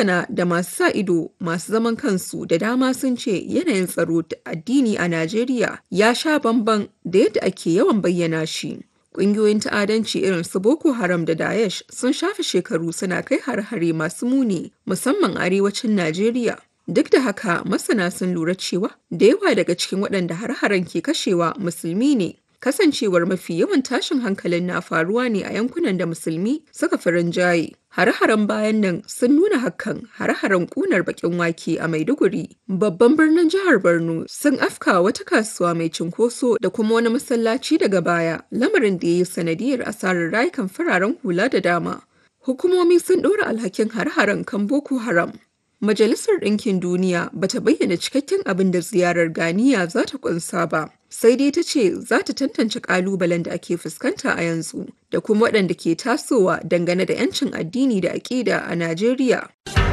Masana da masu sa ido masu zaman kansu da dama sun ce yanayin tsaro da addini a Najeriya ya sha bamban da yadda ake yawan bayyana shi. Ƙungiyoyin ta'adanci irin su Boko Haram da Daesh sun shafe shekaru suna kai har-hare masu muni musamman arewacin Najeriya. Duk da haka masana sun lura cewa da yawa daga cikin waɗanda har-haren ke kashewa musulmi ne. Kasancewar mafi yawan tashin hankalin na faruwa ne a yankunan da musulmi suka fi rinjaye. Hare-haren bayan nan sun nuna hakan hare-haren ƙunar baƙin wake a Maiduguri. Babban birnin jihar Borno sun afka wata kasuwa mai cunkoso da kuma wani masallaci daga baya, lamarin da ya yi sanadiyar asarar rayukan fararen hula da dama. Hukumomi sun ɗora alhakin hare-haren kan Boko Haram. Majalisar Ɗinkin Duniya ba ta bayyana cikakken abin da ziyarar Ganiya za ta ƙunsa ba, sai dai ta ce za ta tantance ƙalubalen da ake fuskanta a yanzu da kuma waɗanda ke tasowa dangane da 'yancin addini da aƙida a Najeriya.